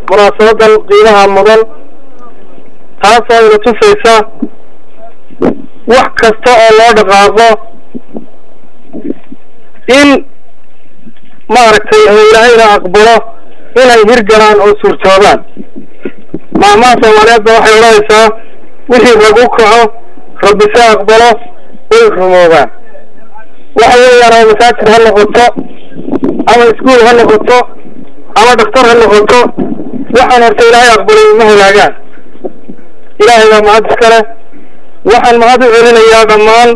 munaasabadan qiimaha mudan taasoo ina tusaysa wax kasta oo loo dhaqaaqo in maaragtay ilaahayna aqbalo inay hirgalaan oo suurtoobaan maamaha soomaaliyeedba waxay odhanaysaa wixii rag u kaco rabbi se aqbalo way rumoobaan waxa weeyaan ama masaajid ha noqoto ama iskuol ha noqoto ama dhaktar ha noqoto waxaan horta ilaahay aqbalay ma halaagaan ilaahay baa mahad iskale waxaan mahad u celinayaa dhammaan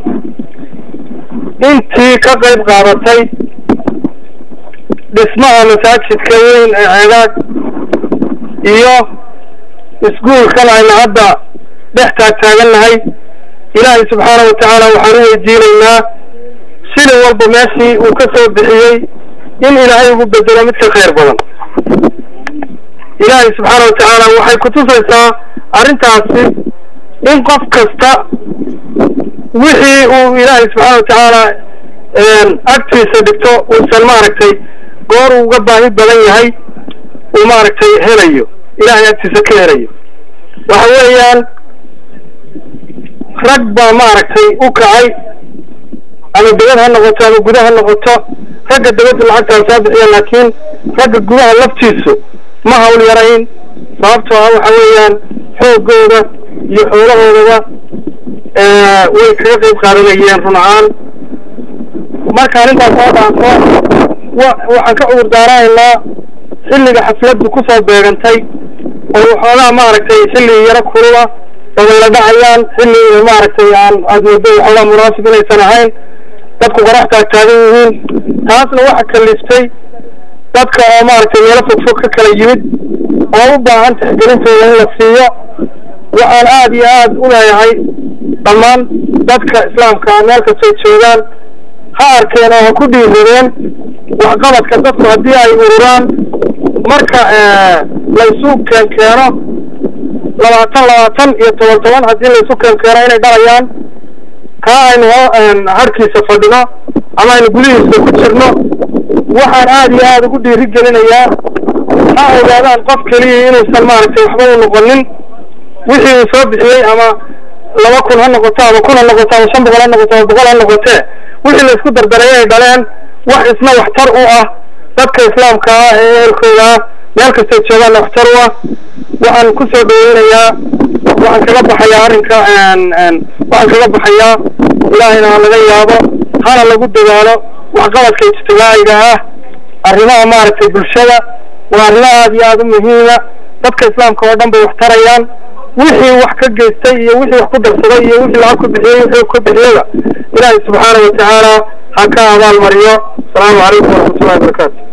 intii ka qayb qaadatay dhismaha masaajidka weyn ee ceegaag iyo iskuolkan ayna hadda dhex taagtaagannahay ilaahay subxaana wa tacaala waxaan u weydiinaynaa sida walba meeshii uu ka soo bixiyey in ilaahay ugu bedelo mid ka khayr badan ilaahay subxaana wa tacaala waxay kutusaysaa arrintaasi in qof kasta wixii uu ilaahay subxaana wa tacaala agtiisa dhigto uusan maaragtay goor uu uga baahi badan yahay uu maaragtay helayo ilaahay agtiisa ka helayo waxa weeyaan rag baa maaragtay u kacay ama debad ha noqoto ama guda ha noqoto ragga debadda lacagtaa soo bixiya laakiin ragga gudaha laftiisu ma hawl yarayn sababtoo ah waxa weeyaan xoogooda iyo xoolahoodaba way kaga qayb qaadanayeen run ahaan markaan intaas soo dhaanto wa waxaan ka cudur daarahaynaa xilliga xafladdu kusoo beegantay oo waxoogaa maaragtay xilli yaro kulula dabayla dhacayaan xilli maaragtay aan aad moodo waxoogaa munaasib inaysan ahayn dadku qoraxtaa taagan yihiin taasna waxa kaliftay dadka oo maaragtay meelo fogfog ka kala yimid oo u baahan tixgelintooda in la siiyo waxaan aad iyo aad u leeyahay dhammaan dadka islaamka meel kastay joogaan ha arkeen oo ha ku dhiiradeen waxqabadka dadku haddii ay ururaan marka laysu keen keeno labaatan labaatan iyo toban toban haddii laysu keen keeno inay dhalayaan kaa aynu harkiisa fadhino ama aynu gudihiisa ku jirno waxaan aad iyo aad ugu dhiiri gelinayaa ha ogaadaan qof keliya inuusan maaragtay waxba u noqonin wixii uu soo bixiyey ama laba kun ha noqoto ama kun ha noqoto ama shan boqol ha noqoto ama boqol ha noqotee wixii laysku dardaray ay dhaleen wax isna waxtar u ah dadka islaamka ah ee ehelkooda ah meel kastay joogaan waxtar u ah waxaan kusoo dhaweynayaa waxaan kaga baxayaa arrinka waxaan kaga baxayaa ilaahayna ha laga yaabo hana lagu dadaalo waxqabadka ijtimaaciga ah arrimaha maaragtay bulshada waa arrimo aad iyo aada u muhiima dadka islaamka oo dhan bay wax tarayaan wixii wax ka geystay iyo wixii wax ku darsaday iyo wixii lacag ku bixiyey wixii ku bixiyada ilaahay subxaana wa tacaala ha ka abaal mariyo asalaamu calaykum waraxmatullahi wabarakaatu